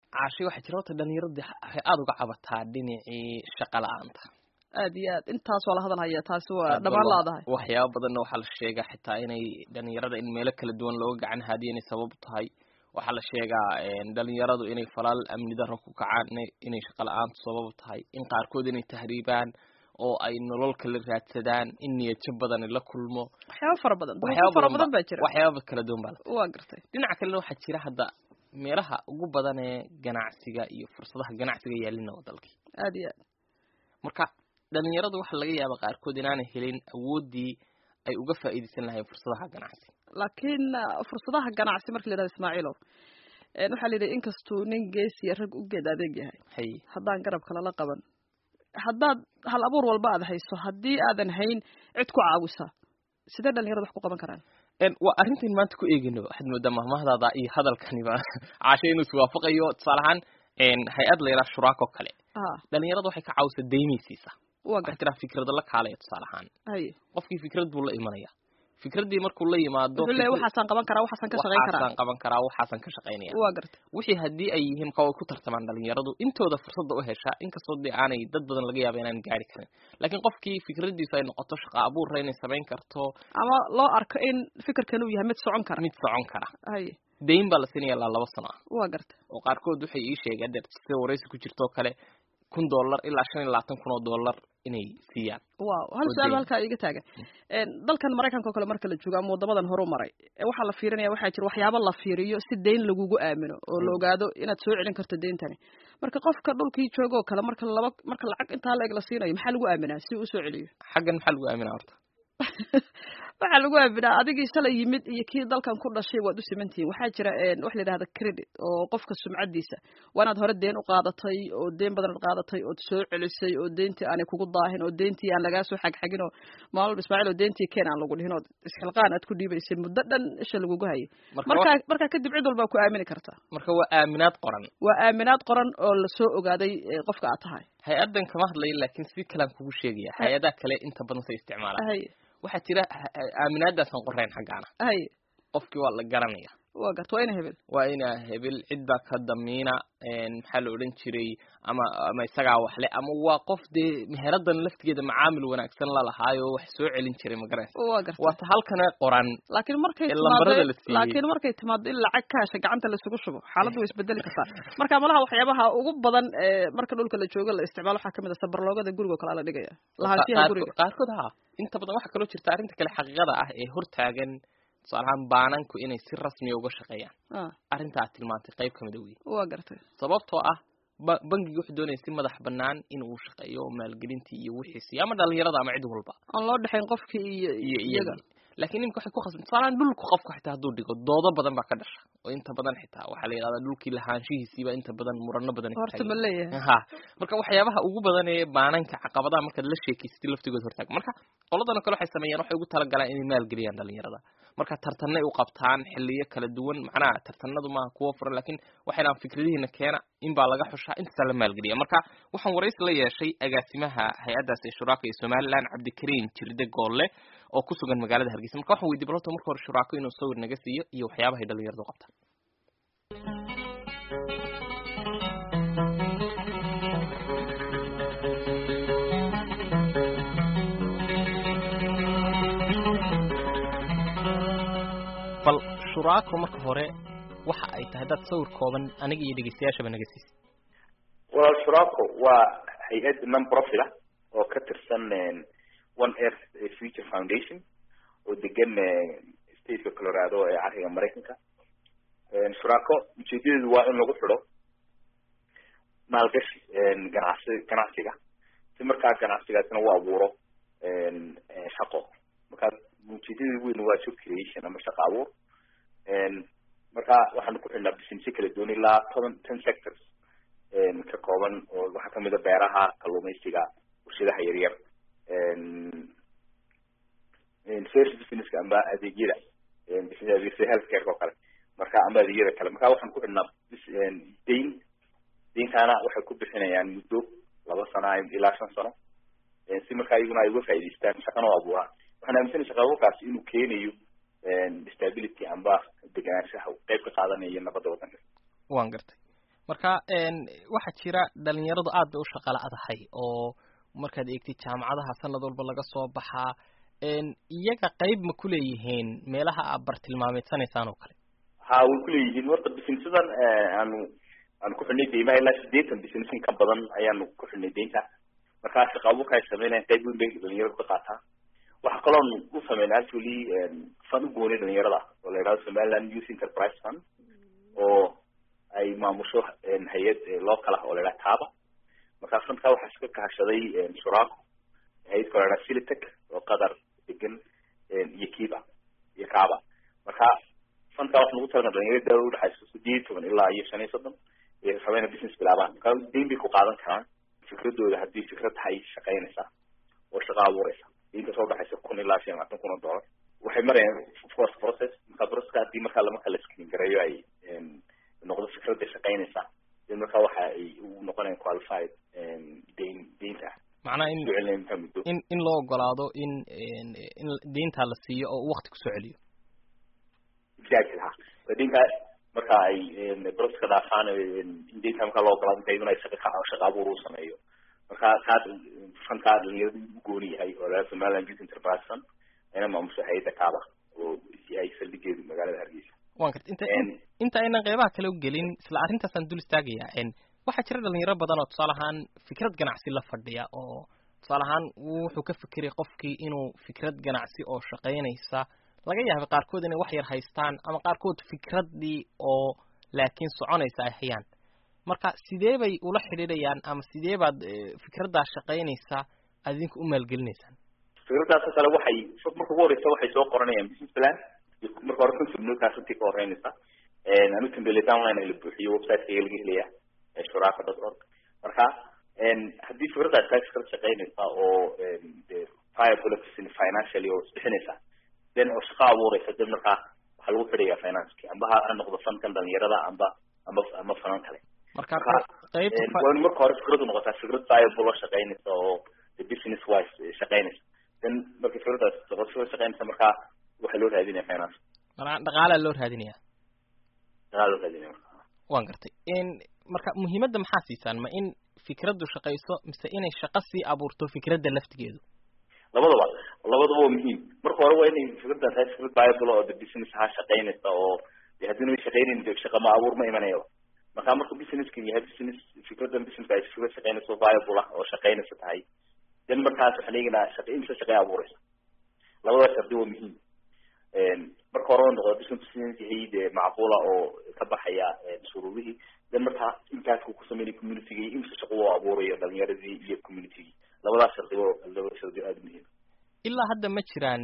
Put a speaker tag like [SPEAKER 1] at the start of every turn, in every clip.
[SPEAKER 1] caashi waxaa jira horta dhalinyaradii waxay aada uga cabataa dhinacii shaqa la-aanta
[SPEAKER 2] aad iyo aad intaas waa la hadal hayaa taasi waa dhamaan laadahay
[SPEAKER 1] waxyaaba badanna waxaa la sheegaa xitaa inay dhalinyarada in meelo kala duwan looga gacan haadiya inay sabab tahay waxaa la sheegaa dhalinyaradu inay falaal amni daro ku kacaan inay shaqa la-aantu sabab tahay in qaarkood inay tahriibaan oo ay nolol kala raadsadaan in niyadjab badani la kulmo
[SPEAKER 2] waxyaaba fara badan duruufo fara badan baa jira
[SPEAKER 1] waxyaaba kala duwan baa la
[SPEAKER 2] waa gartay
[SPEAKER 1] dhinaca kalena waxaa jira hadda meelaha ugu badan ee ganacsiga iyo fursadaha ganacsiga yaalina waa dalkii
[SPEAKER 2] aad iyo aad
[SPEAKER 1] marka dhalinyaradu waxaa laga yaaba qaarkood inaanay helin awooddii ay uga faa'iidaysan lahayn fursadaha ganacsi
[SPEAKER 2] laakiin fursadaha ganacsi marka la yidhahdo ismaaciilow waxaa la yidhi inkastuu nin geesiya rag u geed adeeg yahay
[SPEAKER 1] hay
[SPEAKER 2] haddaan garabka lala qaban haddaad hal abuur walba aad hayso haddii aadan hayn cid ku caawisa sidee dhalinyarada wax ku qaban karaan
[SPEAKER 1] waa arrintan maanta ku eegayno waxaad moodaa mahmahdaada iyo hadalkaniba caashe inuu iswaafaqayo tusaale ahaan hay-ad la yidhaha shuraako kale dhalinyarada waxay ka caawisa deymaysiisa waxaa tiraa fikrada la kaalaya tusaale ahaan
[SPEAKER 2] haye
[SPEAKER 1] qofkii fikrad buu la imanaya fikraddii markuu la yimaado
[SPEAKER 2] wuxuu leeyahay waxaasaan qaban karaa waxaasaan ka shaqayn karaa
[SPEAKER 1] waxaasaan qaban karaa waxaasaan ka shaqaynaya
[SPEAKER 2] waa gartay
[SPEAKER 1] wixii haddii ay yihiin ka way ku tartamaan dhalinyaradu intooda fursadda u heshaa inkastoo dee aanay dad badan laga yaaba inaan gaari karin laakiin qofkii fikradiisu ay noqoto shaqa abuurra inay samayn karto
[SPEAKER 2] ama loo arko in fikirkan uu yahay mid socon kara
[SPEAKER 1] mid socon kara
[SPEAKER 2] haye
[SPEAKER 1] dayn baa la siinaya ilaa laba sano ah
[SPEAKER 2] waa gartay
[SPEAKER 1] oo qaarkood waxay ii sheegeen dee sida waraysi ku jirtoo kale kun dollar ilaa shan iyo labaatan kun oo dollar inay siiyaan
[SPEAKER 2] wow hal su-aal ba halkaa iga taagan dalkan maraykanka oo kale marka la joogo ama waddamadan horu maray waxaa la fiirinaya waxaa jira waxyaabo la fiiriyo si dayn lagugu aamino oo la ogaado inaad soo celin karto deyntani marka qofka dhulkii jooga oo kale marka laba marka lacag intaa la eg la siinayo maxaa lagu aaminaa si uu usoo celiyo
[SPEAKER 1] xaggan maxaa lagu aaminaa horta
[SPEAKER 2] waxaa lagu aaminaa adigii shalay yimid iyo kii dalkan ku dhashay waad u simantihiin waxaa jira waxa la yidhahda credit oo qofka sumcadiisa waa inaad hore deen u qaadatay oo deen badan ad qaadatay ood soo celisay oo deentii aanay kugu daahin oo deentii aan lagaa soo xagxagin oo maalin ismaaciil oo deentii keen aan lagu dhihin oo isxilqaan aad ku dhiibaysay muddo dhan isha lagugu hayay markaa markaa kadib cid walbaa ku aamini kartaa
[SPEAKER 1] marka waa aaminaad qoran
[SPEAKER 2] waa aaminaad qoran oo lasoo ogaaday qofka aad tahay
[SPEAKER 1] hay-addan kama hadlayo laakiin si kalaan kugu sheegaya hay-adaha kale inta badan say isticmaalaan
[SPEAKER 2] haye
[SPEAKER 1] waxaa jira aaminaadaasaan qorayn xaggaana
[SPEAKER 2] haye
[SPEAKER 1] qofkii waa la garanaya
[SPEAKER 2] waa garta waa ina hebel
[SPEAKER 1] waa ina hebel cid baa ka damiina maxaa la odhan jiray ama ama isagaa waxle ama waa qof dee meheradan laftigeeda macaamil wanaagsan la lahaayo wax soo celin jiray magaranaysa
[SPEAKER 2] waa garta
[SPEAKER 1] waata halkana qoran
[SPEAKER 2] laakiin markay
[SPEAKER 1] lambarada la
[SPEAKER 2] timaado
[SPEAKER 1] siiyey
[SPEAKER 2] laakiin markay timaado in lacag kaasha gacanta laisugu shubo xaaladdu way isbedeli kartaa marka malaha waxyaabaha ugu badan ee marka dhulka la joogo la isticmaalo waxaa kamid a sabarloogada guriga oo kale la dhigaya lahaanshiyaha guriga
[SPEAKER 1] qaarkood ha inta badan waxaa kaloo jirta arrinta kale xaqiiqada ah ee hortaagan tusaalahaan baananku inay si rasmiya uga shaqeeyaan
[SPEAKER 2] ah
[SPEAKER 1] arrinta aad tilmaantay qayb kamid a wey
[SPEAKER 2] waa gartay
[SPEAKER 1] sababtoo ah ba- bangiga wuxuu doonaya si madax banaan in uu shaqeeyo maalgelintii iyo wixiisi ama dhalinyarada ama cid walba
[SPEAKER 2] aan loo dhexayn qofkii iyo
[SPEAKER 1] iyo
[SPEAKER 2] iyaga
[SPEAKER 1] iyaga laakiin imika waxay ku khasban tusaalaan dhulku qofka xitaa hadduu dhigo doodo badan baa ka dhasha oo inta badan xitaa waxaa la yidhahdaa dhulkii lahaanshihiisiiba inta badan murano badan ay
[SPEAKER 2] horta
[SPEAKER 1] taagan
[SPEAKER 2] ma leeyahay
[SPEAKER 1] ha marka waxyaabaha ugu badan ee baananka caqabadaha markaad la sheekeysatay laftigood hortaag marka qoladan kale waxay sameeyaan waxay ugu talagalaan inay maalgeliyaan dhalinyarada marka tartanay u qabtaan xiliyo kala duwan macnaha tartanadu maaha kuwo furan laakiin waxaynaan fikradihiina keena in baa laga xushaa intaasaa la maalgeliya marka waxaan waraysi la yeeshay agaasimaha hay-addaas ee shuraaka ee somaliland cabdikariim jirde goolle oo ku sugan magaalada hargeysa marka waxaan weydiy balota marka hore shuraako inuu sawir naga siiyo iyo waxyaabahay dhalinyaradu qabtaan bal shuraako marka hore waxa ay tahay dad sawir kooban aniga iyo dhegeystayaashaba naga siisa
[SPEAKER 3] walaal shuraako waa hay-ad non profit ah oo ka tirsan one earth future foundation oo degan stateka colorado ee cariga maraykanka shuraako ujeedadeedu waa in lagu xidho maalgashi ganacsi ganacsiga si markaa ganacsigaasina u abuuro shaqo markaa ujeedadeedu weyn waa job creation ama shaqo abuur marka waxaanu ku xidhnaa businessyo kala duwan ilaa toban ten sectors ka kooban oo waxaa kamid a beeraha kalluumaysiga warshadaha yaryar first businesska amba adeegyada business healthcare oo kale marka amba adeegyada kale marka waxaan ku xidhnaa dayn dayntaana waxay ku bixinayaan muddo laba sano ilaa shan sano si markaa iyaguna ay uga faa'idaystaan shaqana u abuuraan waxaan aaminsanay shaqa abuurkaasi inuu keenayo stability amba deganaanshaha qayb ka qaadanayo nabadda waddanka
[SPEAKER 1] waan gartay marka waxaa jira dhalinyaradu aad bay u shaqala adahay oo markaad eegtid jaamacadaha sanad walba laga soo baxaa iyaga qayb ma kuleeyihiin meelaha aad bartilmaameedsanaysaan oo kale
[SPEAKER 3] ha way kuleeyihiin horta businessadan aanu aanu ku xidhnay deymaha ilaa sideetan business in ka badan ayaanu ku xidhnay deynta markaa shaqa abuurka ay sameynayaan qayb weyn bay dhalinyaradu ka qaataa waxaa kaloon u sameyn actually fund u goonay dhalinyarada oo la yidhahdo somaliland youth enterprise fund oo ay maamusho hay-ad local ah oo la yidhaha taaba markaa fundkaa waxaa iska kahashaday shuraako hay-ad kalo yidhaha silitec oo qatar degan iyo kiba iyo kaaba marka fundkaa waxaa lagu talagan dhalinyarada daawada udhexayso sideed iyo toban ilaa iyo shan iyo soddon iyo rabeyna business bilaabaan marka deyn bay ku qaadan karaan fikradooda haddii fikrad tahay shaqaynaysa oo shaqa abuureysa deynta soo udhexaysa kun ilaa shan labaatan kun oo dollar waxay marayaan of course process marka processka haddii markaa lamarka la screen gareeyo ay noqdo fikradda shaqaynaysa den markaa waxa ay u noqonayaan qualified deyn deynta
[SPEAKER 1] macnaha in
[SPEAKER 3] ducelinta muddo
[SPEAKER 1] in in loo ogolaado in in deyntaa la siiyo oo uu wakti kusoo celiyo
[SPEAKER 3] exactly ha deynta marka ay processka dhaafaan in deynta markaa loo ogolaado inta iyaduna ay shaqa shaqa abuur u sameeyo marka kaas fankaa dhalinyaradu u gooni yahay oo laga somaliland youth enterprise fund ayna maamusho hay-adda kaaba oo ay saldhigeedu magaalada hargeysa
[SPEAKER 1] wan karta inta inta aynan qeybaha kale u gelin isla arrintaasaan dul istaagayaa waxaa jira dhalinyaro badan oo tusaale ahaan fikrad ganacsi la fadhiya oo tusaale ahaan wuxuu ka fikiray qofkii inuu fikrad ganacsi oo shaqaynaysa laga yaaba qaarkood inay wax yar haystaan ama qaarkood fikraddii oo laakiin soconaysa ay hayaan marka sidee bay ula xidhiidhayaan ama sidee baad fikraddaa shaqaynaysa aad idinka u maalgelinaysaan
[SPEAKER 3] fikraddaasoo kale waxay marka ugu horeysa waxay soo qoranayaan business plan marka hore concept notekaa runtii ka horeynaysa anu template online la buuxiyo websiteka laga helaya shuraaka dot org marka haddii fikraddaas kaa fikrad shaqaynaysa oo viable financially oo isbixinaysa then oo shaqa abuureysa then markaa waxaa lagu xidhaya financeki amba ha noqdo fankan dhalinyarada amba amba ama fanan kale
[SPEAKER 1] marka
[SPEAKER 3] qayb waa in marka hore fikradu noqotaa fikrad viable oo shaqaynaysa oo business wise shaqaynaysa then marka fikraddaas fikrad shaqaynaysa markaa waxaa loo raadinaya finance
[SPEAKER 1] marka dhaqaalaa loo raadinaya
[SPEAKER 3] dhaqaala loo raadinaya marka
[SPEAKER 1] waan gartay marka muhiimadda maxaa siisaan ma in fikraddu shaqayso mise inay shaqo sii abuurto fikradda laftigeedu
[SPEAKER 3] labadaba labadaba waa muhiim marka hore waa inay fikraddan tahay fikrad viable oo de business ha shaqaynaysa oo de haddii na shaqaynayn de shaqa ma abuur ma imanayaba marka marka businesskan yahay business fikraddan businesska ay fikrad shaqaynayso viable ah oo shaqaynaysa tahay then markaas waxaan eegaynaa shaqa imsa shaqay abuuraysa labada shardi waa muhiim marka hore noqdo business yahay de macquula oo ka baxaya shuruudihii then markaa impactku ku sameynaya communitygii imsa shaqo u abuurayo dhalinyaradii iyo communitygii labadaas shardi oo labada shardi aada muhiim
[SPEAKER 1] ilaa hadda ma jiraan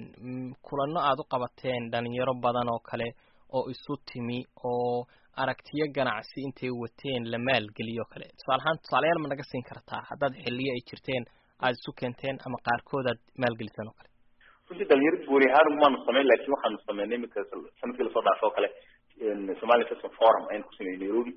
[SPEAKER 1] kulano aad u qabateen dhalinyaro badan oo kale oo isu timi oo aragtiyo ganacsi intay wateen la maalgeliyo kale tusaale ahaan tusaalayaal ma naga siin kartaa haddaad xilliyo ay jirteen aada isu keenteen ama qaarkood aad maalgeliseen oo kale
[SPEAKER 3] runtii dhalinyarada gooni ahaan maanu sameyn lakin waxaanu sameynay iminka sanadkii lasoo dhaafo o kale somali investment forum ayaan ku sameynay nairobi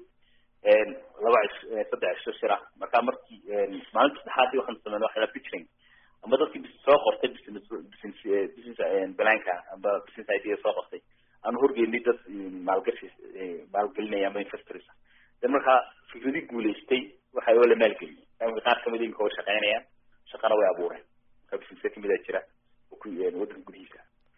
[SPEAKER 3] laba cish saddex cisho shir ah marka markii maalinta saddexaadii waxaanu sameynay waxa la pitching amba dadkii soo qortay business business business blanka amba business idea soo qortay aanu horgeynay dad maalgashi maalgelinaya amba investors dan markaa fikradii guulaystay waxa oo la maalgeliyay imika qaar kamid imika way shaqeynayaan shaqana way abuureen marka business kamid a jira waddanka gudihiisa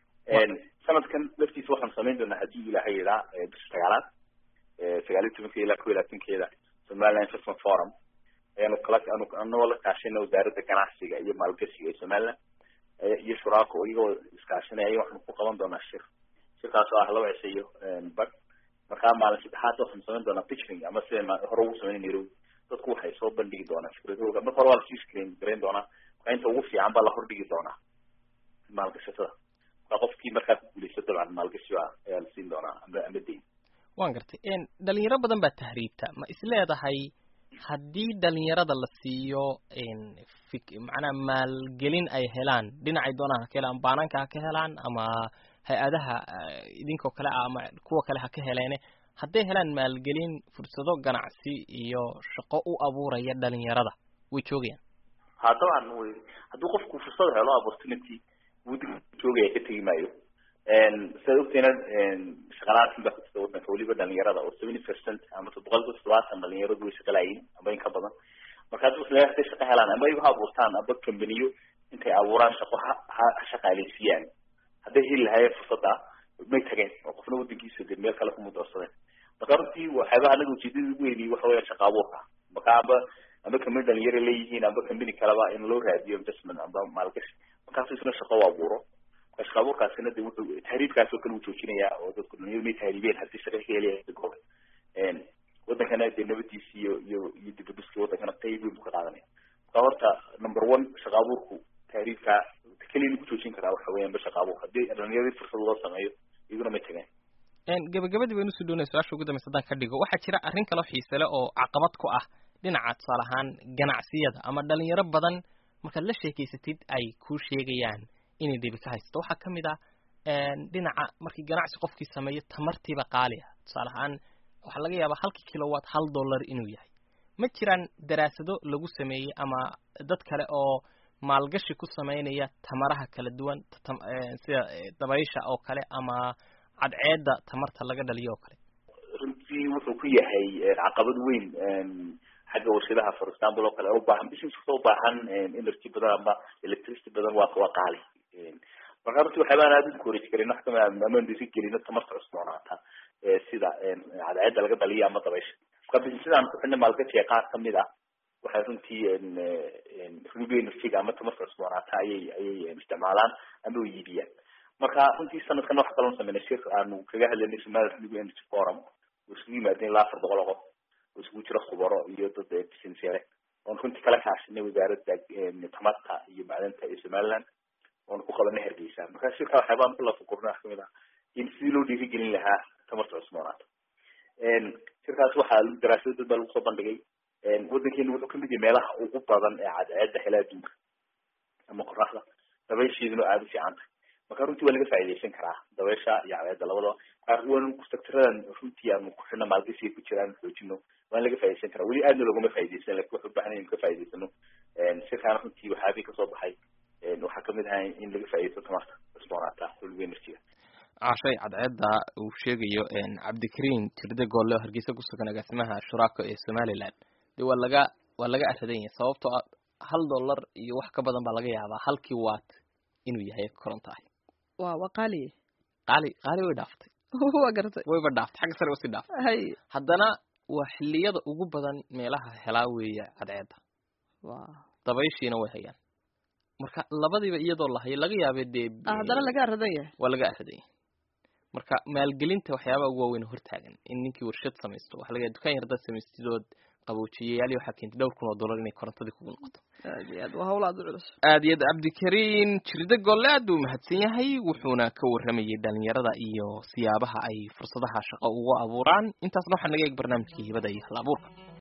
[SPEAKER 3] sanadkan laftiisa waxaanu samayn doonaa haddii ilaahay yidhaa bisha sagaalaad sagaal iyo tobankeeda ilaa kow iyo labaatankeeda somaliland investment forum ayaanu kala anu anagoo la kaashayna wasaaradda ganacsiga iyo maalgashiga ee somaliland iyo shuraako iyagoo iskaashanaya aya waxaanu ku qaban doonaa shir shirkaas oo ah laba cisho iyo bad markaa maalin saddexaad waxaanu samayn doonaa pitching ama sida hore ugu sameynay nairobi dadku waxay soo bandhigi doonaa fikradooda marka hore waa lasii screen garayn doonaa marka inta ugu fiican baa la hordhigi doonaa maalgashatada marka qofkii markaa ku guuleysto dabcan maalgashi ayaa la siin doonaa ama ama deyn
[SPEAKER 1] waan gartay dhalinyaro badan baa tahriibta ma is leedahay haddii dhalinyarada la siiyo fik macnaha maalgelin ay helaan dhinacay doonaan ha ka helaan baananka ha ka helaan ama hay-adaha idinkoo kale ah ama kuwa kale ha ka heleene hadday helaan maalgelin fursado ganacsi iyo shaqo u abuuraya dhalinyarada way joogayaan
[SPEAKER 3] ha dabcan wy hadduu qofku fursad helo opportunity wuu joogaya ka tegi maayo sidaad ogtayna shaqalaantin baa ku jirta wadanka weliba dhalinyarada oo seventy percent ama boqolkiiba toddobaatan dhalinyaradu way shaqalayiin amba in ka badan marka hadii isla haday shaqo helaan ama iyagu ha abuurtaan amba kambaniyo intay abuuraan shaqo ha ha shaqaaleysiiyaan hadday heli lahaayeen fursadda may tageen oo qofna wadankiisa de meel kale kumudorsadeen marka runtii waxyaabaha anaga ujeedada ugu weynay waxa weya shaqa abuurka marka amba amba kambani dhalinyaro leeyihiin amba kambani kaleba in loo raadiyo investment amba maalgashi markaasu isna shaqo u abuuro marka shaqa abuurkaasina de wuxuu tahriibkaas oo kale uu joojinayaa oo dadku dhalinyaro may tahriibeen haddii shaqa ka helaya gobe wadankana dee nabadiisi iyo iyo iyo dibaduski wadankana qayb weyn buu ka qaadanaya marka horta number one shaqa abuurku tahriibka keliya lagu joojin karaa waxa weeyaan ba shaqa abuur haddii dhalinyaradii fursad loo sameeyo iyaguna may tageen
[SPEAKER 1] gabagabadii baynu usoo doonay su-aasha ugu dambaysa haddaan ka dhigo waxaa jira arrin kaloo xiise leh oo caqabad ku ah dhinaca tusaale ahaan ganacsiyada ama dhalinyaro badan markaad la sheekeysatid ay kuu sheegayaan inay dhibi ka haysato waxaa ka mid ah dhinaca markii ganacsi qofkii sameeyo tamartiiba qaali ah tusaale ahaan waxaa laga yaabaa halkii kilowatt hal dollar inuu yahay ma jiraan daraasado lagu sameeyey ama dad kale oo maalgashi ku sameynaya tamaraha kala duwan sida dabaysha oo kale ama cadceedda tamarta laga dhaliyo oo kale
[SPEAKER 3] runtii wuxuu ku yahay caqabad weyn xagga warshadaha for example oo kale ubaahan business kasta ubaahan energy badan ama electricity badan waa waa qaali marka runtii waxyaabaan aad encourage karin wax kamid amaan dhiri gelino tamarta cusboonaata sida cadceedda laga dhaliyo ama dabaysha marka businessadaan ku xidhnay maalgashiga qaar kamid ah waxay runtii renewable energyga ama tamarta cusboonaata ayay ayay isticmaalaan ama way iibiyaan marka runtii sanadkan wax kaloo sameynay shir aanu kaga hadlaynay somali renewable energy forum oo isugu yimaadeen ilaa afar boqol oo qof oo isugu jira khubaro iyo dad business yare oon runtii kala kaashanay wasaaradda tamarta iyo macdanta ee somaliland oon ku qabanay hargeysa marka shirka waxyaabaan ku lafakurna wax kamid ah in sidii loo dhiirigelin lahaa tamarta cusboonaata shirkaas waxaa daraasado dad baa lagu soo bandhigay wadankeena wuxuu kamid yahay meelaha ugu badan ee cadceedda hela adduunka ama qoraxda dabaysheeduna aada u fiican tahay marka runtii waa laga faaidaysan karaa dabaysha iyo cadceedda labadaba waan sectaradan runtii aanu ku xidhna maalgashiga ku jira aanu xoojino waan laga faa'idaysan karaa weli aadna loogama faa'idaysan lakin waxu ubahan inu ka faa'idaysano shirkaana runtii waxyaabii kasoo baxay waxaa kamid ahay in laga faaidaysto tamarta cusboonaata renewable energyga
[SPEAKER 1] cashay cadceedda uu sheegayo cabdikariin tirde goolle oo hargeysa kusugan agaasimaha shuraako ee somaliland de waa laga waa laga aradan yahay sababtoo ah hal dollar iyo wax ka badan baa laga yaabaa halkii watt inuu yahay koronto ahi
[SPEAKER 2] wa waa qaaliye
[SPEAKER 1] qaali qaali way dhaaftay
[SPEAKER 2] waa garatay
[SPEAKER 1] wayba dhaaftay xagga sare usii dhaaftay
[SPEAKER 2] hay
[SPEAKER 1] haddana waa xilliyada ugu badan meelaha helaa weeye cadceedda
[SPEAKER 2] wa
[SPEAKER 1] dabayshiina way hayaan marka labadiiba iyadoo la hayo laga yaabee dee
[SPEAKER 2] haddana laga aradan yahay
[SPEAKER 1] waa laga aradan yahay marka maalgelinta waxyaabaha ugu waaweyn hortaagan in ninkii warshad samaysto waxa laga yahay dukaan yar haddaad samaystidood qaboojiyayaali waxaa keentay dhowr kun oo dollar inay korontadii kugu noqoto
[SPEAKER 2] aad iyo aad waa hawl aad u culus
[SPEAKER 1] aad iyo aad cabdikariin jirde golle aad buu mahadsan yahay wuxuuna ka warramayay dhalinyarada iyo siyaabaha ay fursadaha shaqo ugu abuuraan intaasna waxaa naga eeg barnaamijkii hibada iyo hal abuurka